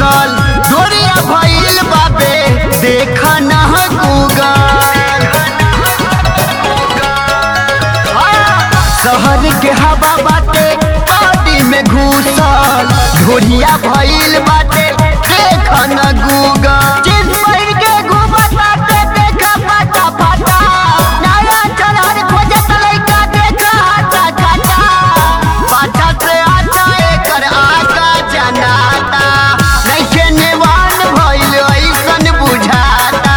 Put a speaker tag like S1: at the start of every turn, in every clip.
S1: Google गोरिया भइल बाबे देख न गूगल शहर के हवा बाटे बॉडी में घुसल गोरिया भइल बाटे देख न गूगल जींस पहिर के घूमत बाटे देख पाटा पाटा नया चलहर खोजत लइका देख हाटा काटा पाटा से आटा एकर आका जनाता नइखे नेवान भइल ऐसन बुझाता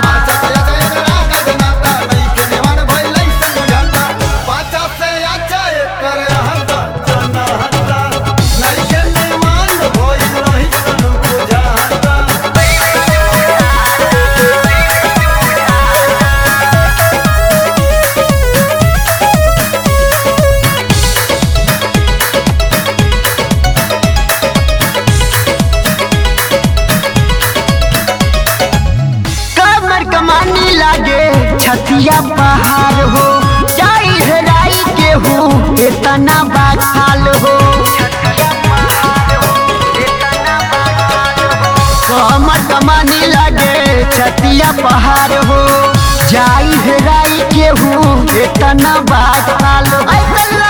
S1: कमर कमानी लागे छतिया पहाड़ हो जाई हेराई के हो इतना बाखाल हो कमर कमानी लागे छतिया पहाड़ हो जाई हेराई के हो इतना बाखाल हो ऐसन